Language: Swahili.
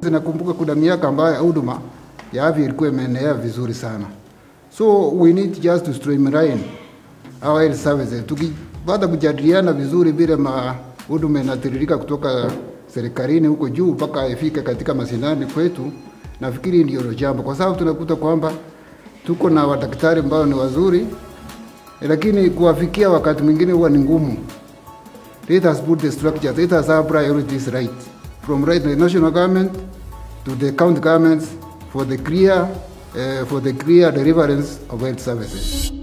Sote nakumbuka kuna miaka ambayo huduma ya afya ilikuwa imeenea vizuri sana. So we need just to streamline our health services. Tukipata kujadiliana vizuri vile ma huduma inatiririka kutoka serikalini huko juu mpaka ifike katika mashinani kwetu, nafikiri ndio jambo, kwa sababu tunakuta kwamba tuko na wadaktari ambao ni wazuri, lakini kuwafikia wakati mwingine huwa ni ngumu. Let us put the structures, let us have priorities right, from right to the national government to the county governments for the clear, uh, for the clear deliverance of health services.